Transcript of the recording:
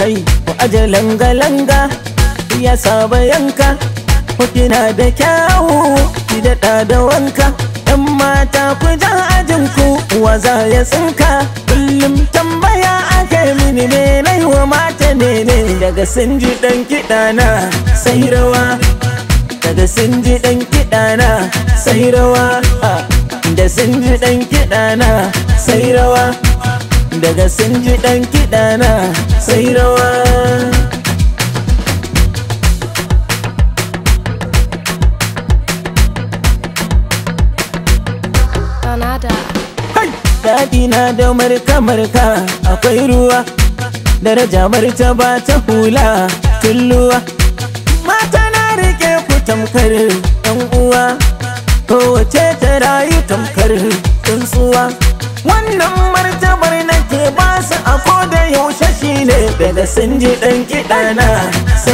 kai ku aje langa-langa ya saba yanka ku kina da kyawu ki daɗa da wanka yan mata ku jan ajin ku wa za ya tsinka kullum tambaya ake mini me nai wa mata ne ne daga sun ji ɗan kiɗa na sai rawa daga sun ji ɗan kiɗa na sai rawa da sun ji ɗan kiɗa na sai rawa daga sun ji ɗan kiɗa na sai rawa Donada. Daɗi na da marka-marka akwai ruwa Daraja martaba ta hula tulluwa Mata na rike ku tamkar ɗan uwa Kowace ta rayu tamkar tsuntsuwa Wannan martabar nake ba su a koda yaushe shine Daga sun ji ɗan kiɗa na sai